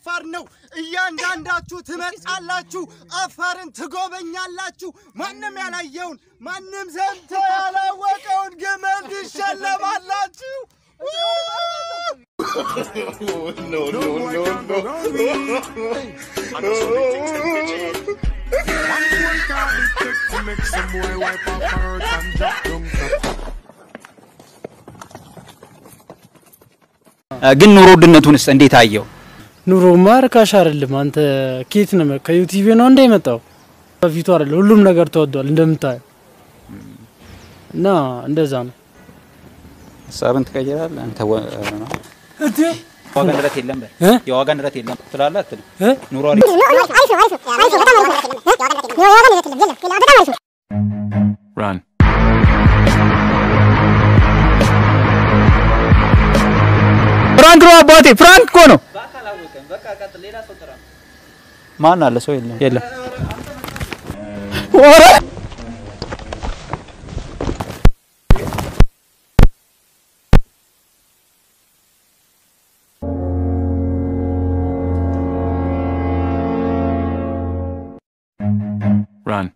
አፋር ነው። እያንዳንዳችሁ ትመጣላችሁ፣ አፋርን ትጎበኛላችሁ። ማንም ያላየውን ማንም ሰምቶ ያላወቀውን ግመል ትሸለማላችሁ። ግን ኑሮ ውድነቱንስ እንዴት አየው? ኑሮማ ርካሽ አይደለም። አንተ ኬት ነው ከዩቲቪ ነው እንደ የመጣው በፊቱ አይደለም። ሁሉም ነገር ተወዷል እንደምታየው እና እንደዛ ነው። ሀሳብን ትቀይራለህ አንተ። ወ- ነው ዋጋ ንረት የለም በል። እ? የዋጋ ንረት የለም ትላለህ አትልም? እ? ኑሮ አሪፍ Run. ፍራንክ ነው አባቴ፣ ፍራንክ እኮ ነው። ማን አለ? ሰው የለም። የለም። ኧረ! Run.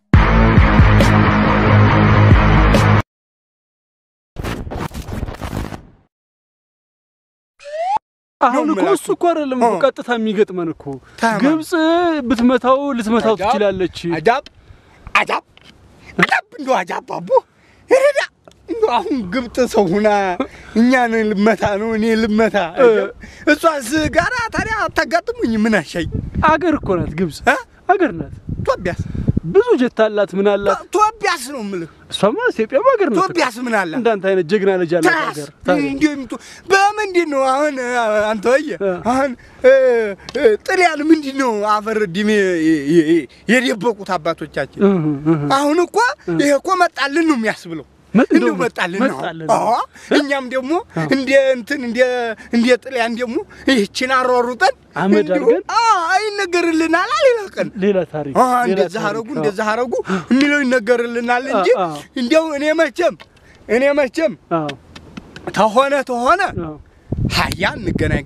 አሁን እኮ እሱ እኮ አይደለም እኮ ቀጥታ የሚገጥመን እኮ ግብጽ ብትመታው ልትመታው ትችላለች። አጃብ አጃብ አጃብ እንዶ አጃብ አቦ ረዳ እንዶ አሁን ግብጥ ሰው ሁና እኛን ልመታ ነው እኔ ልመታ እሷስ ጋራ ታዲያ አታጋጥሙኝ ምን አሻይ አገር እኮ ናት ግብጽ እ? አገር ናት። ቶቢያስ ብዙ ጀት አላት ምን አላት። ቶቢያስ ነው የምልህ እሷማ ኢትዮጵያም ሀገር ናት። ቶቢያስ ምን አላት እንዳንተ አይነት ጀግና ልጅ አላት ታስ ሀገር ታዲያ። እንዲሁ በምንድን ነው አሁን አንተ ወየ እ። አሁን እ፣ እ፣ ጥልያን ምንድን ነው አፈር ዲሜ የደበቁት አባቶቻችን እህ እህ አሁን እኮ ይሄ እኮ መጣልን ነው የሚያስብለው መ- እንዲሁ እንደው መጣልን ነው መጣልን። አዎ እኛም ደግሞ እንደ እንትን እንደ እንደ ጥልያን ደግሞ ይህችን አሯሩጠን አመድ እንዲሁ አድርገን? አዎ አይነገርልናል ሌላ ቀን ሌላ ታሪክ አዎ ሌላ እንደዛ ታሪክ። አረጉ አዎ። እንደዛ አረጉ የሚለው ይነገርልናል እንጂ አዎ። እንዲያው እኔ መቼም እኔ መቼም አዎ ተሆነ ተሆነ አዎ ሀያ እንገናኝ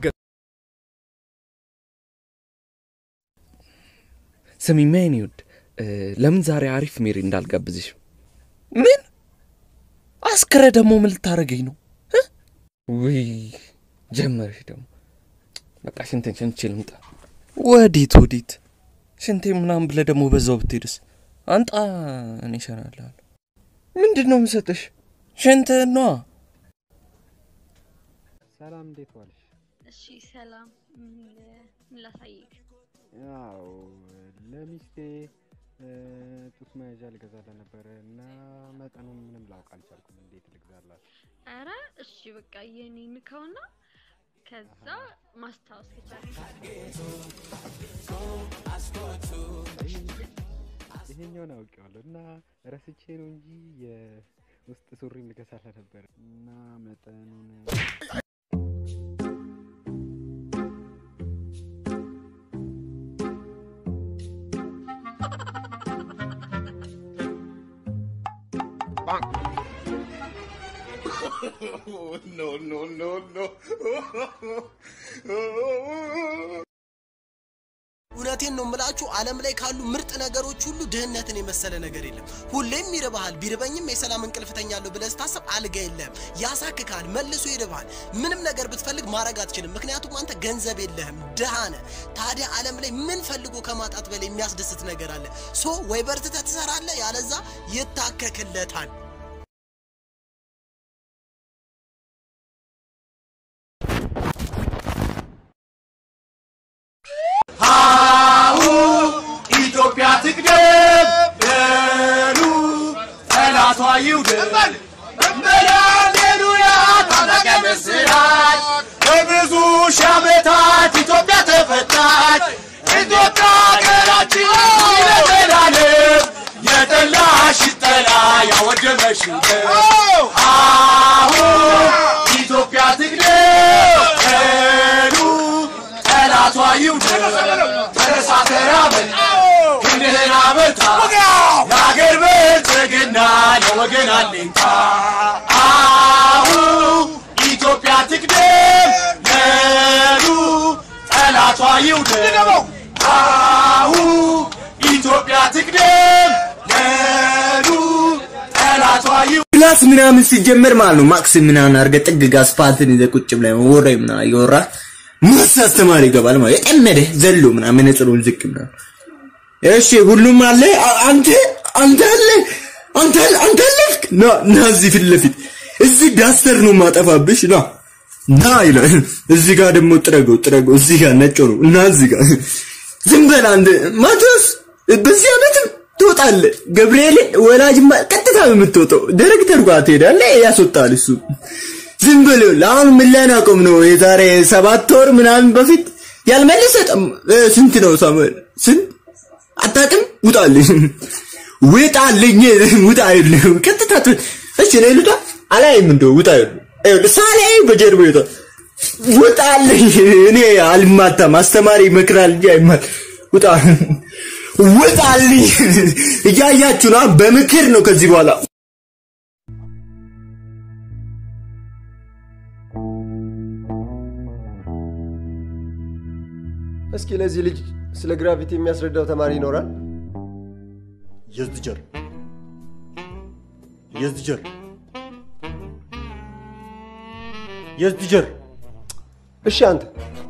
ስሚማ የኔ ውድ እ፣ ለምን ዛሬ አሪፍ ሜሪ እንዳልጋብዝሽ? ምን አስክረ ደግሞ ምን ልታደርገኝ ነው? እ? ውይ ጀመርሽ ደግሞ። በቃ ሽንትን ሽንቼ ልምጣ። ወዴት ወዴት? ሽንቴ ምናምን ብለህ ደግሞ በዛው ብትሄድስ? አንጣ እኔ እሸናልሃለሁ። ምንድን ነው የምሰጥሽ? ሽንትህን ነዋ። ሰላም እንዴት ዋልሽ? እሺ ሰላም፣ ምን ምን ላሳይክ? ያው ለሚስቴ እ፣ ጡት መያዣ ልገዛላት ነበረ እና መጠኑን ምንም ላውቅ አልቻልኩም። እንዴት ልግዛላት? አረ እሺ በቃ የኔ ንካውና ከዛ ማስታወስ ከቻልክ ይሄኛውን አውቄዋለሁ እና ረስቼ ነው እንጂ የውስጥ ሱሪም ልገዛላት ነበረ እና መጠኑን እውነቴን ነው የምላችሁ፣ ዓለም ላይ ካሉ ምርጥ ነገሮች ሁሉ ድህነትን የመሰለ ነገር የለም። ሁሌም ይርባሃል። ቢርበኝም የሰላም እንቅልፍ እተኛለሁ ብለህ ስታስብ አልጋ የለህም፣ ያሳክካል፣ መልሶ ይርባሃል። ምንም ነገር ብትፈልግ ማድረግ አትችልም፣ ምክንያቱም አንተ ገንዘብ የለህም፣ ድሃ ነህ። ታዲያ ዓለም ላይ ምን ፈልጎ ከማጣት በላይ የሚያስደስት ነገር አለ? ሶ ወይ በርትተህ ትሰራለህ፣ ያለዛ ይታከክለታል። ኢትዮጵያ ትቅደም በሉ ጠላቷ ይውደም እንበል ሃሌሉያ ታላቅ ምስራች በብዙ ሺህ ዓመታት ኢትዮጵያ ተፈታች ኢትዮጵያ ሀገራችን ለዘላለም የጠላሽ ጠላ ያወደመሽ አሁን ኢትዮጵያ ትቅደም በሉ ጠላቷ ይውደም ተነሳ ተራመድ ክንድህን አበርታ ለአገር ብልጽግና ለወገን አለኝታ አሁን ኢትዮጵያ ትቅደም በሉ ጠላቷ ይውደም ክላስ ምናምን ሲጀመር ማለት ነው ማክስ ምናምን አድርገህ ጥግ ጋ አስፋልትን ይዘህ ቁጭ ብለህ ወሬ ምናምን እያወራህ ማስ አስተማሪ ይገባል ማለት የጠመደ ዘሎ ምናምን መነጽሩን ዝቅ ምናምን እሺ ሁሉም አለ አ- አንተ አንተ አለ አንተ አለ አንተ አለፍክ ና ና እዚህ ፊት ለፊት እዚህ ዳስተር ነው ማጠፋብሽ ና ና ይላል እዚህ ጋር ደግሞ ጥረገው ጥረገው እዚህ ጋር ነጭ ነው እና እዚህ ጋር ዝም በል አንድ ማቴዎስ በዚህ ዓመትም ትወጣለህ ገብርኤልን ወላጅማ ቀጥታ ነው የምትወጣው ዳይሬክተር ጋር ትሄዳለህ ያስወጣል እሱ ዝም በል ይኸውልህ፣ አሁን ምን ላይ ናቆም ነው የዛሬ ሰባት ወር ምናምን በፊት ያልመለሰ ጠም- እ፣ ስንት ነው ሳሙኤል ስንት አታውቅም ውጣልኝ ውጣልኝ ውጣ ይኸውልህ፣ ቀጥታ ት- እሺ እኔ ልውጣ አላይም እንደው ውጣ ይኸውልህ፣ ይኸውልህ ሳላይ በጀርባ ይወጣ ውጣልኝ እኔ አልማታም አስተማሪ ይመክራል እንጂ አይማል ውጣ ውጣልኝ እያያችሁ ነው በምክር ነው ከዚህ በኋላ እስኪ ለዚህ ልጅ ስለ ግራቪቲ የሚያስረዳው ተማሪ ይኖራል? Yes, teacher. Yes, teacher. Yes, teacher. እሺ አንተ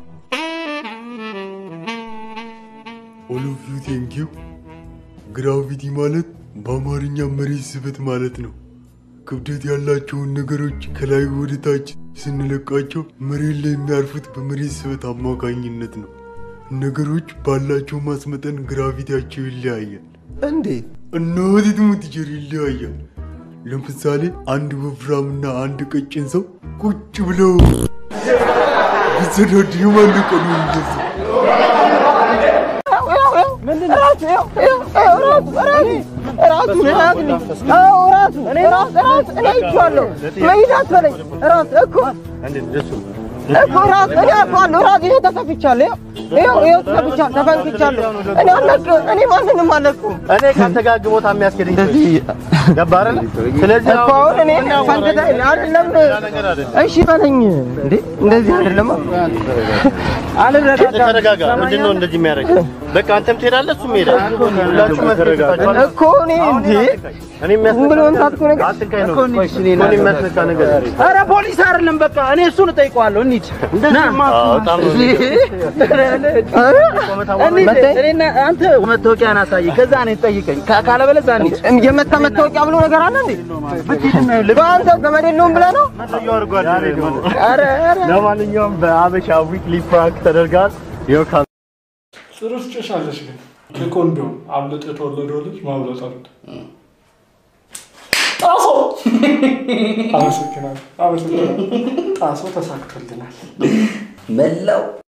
ኦል ኦፍ ዩ ቴንክ ዩ። ግራቪቲ ማለት በአማርኛ መሬት ስበት ማለት ነው። ክብደት ያላቸውን ነገሮች ከላይ ወደ ታች ስንለቃቸው መሬት ላይ የሚያርፉት በመሬት ስበት አማካኝነት ነው። ነገሮች ባላቸው ማስመጠን ግራቪቲያቸው ይለያያል። እንዴት? እናት ትሙት ቲቸር ይለያያል። ለምሳሌ አንድ ወፍራምና አንድ ቀጭን ሰው ቁጭ ብለው ቢሰዳድ የማን ቀኑ ይመስል እኔ ካንተ ጋር ግቦታ የሚያስኬደኝ ገባህ አይደለ? ስለዚህ እኮ አሁን እኔ ፈንድታ አይደለም። እሺ በለኝ እንዴ እንደዚህ አይደለም። አልረጋጋም። ተረጋጋ። ምንድን ነው እንደዚህ የሚያደርግ? በቃ አንተም ትሄዳለህ፣ እሱም ይሄዳል። ሁላችሁም መስረጋጋችሁ እኮ እኔ እንዴ እኔ የሚያስነካ ምን መምታት እኮ ነገር አትንካኝ ነው እኮ እኔ የሚያስነካ ነገር ኧረ ፖሊስ አይደለም በቃ እኔ እሱን እጠይቀዋለሁ። እንሂድ ና። አዎ፣ በጣም ነው እንሂድ። እኔና አንተ መታወቂያን አሳይ፣ ከዛ እኔን ጠይቀኝ። ካ- ካለበለዚያ እንሂድ። የመታ መታወቂያ ብሎ ነገር አለ እንዴ? በአንተ ዘመድ የለውም ብለህ ነው? ኧረ ኧረ ለማንኛውም በአበሻ ዊክሊ ፕራንክ ተደርጋል። ይኸው ካ ጥሩ ትጨሻለሽ ግን ከኮንዶም አብልጦ የተወለደው ልጅ ማብለጥ አሉት። ጣሶ አመሰግናለሁ፣ አመሰግናለሁ። ጣሶ ተሳክቶልናል። መላው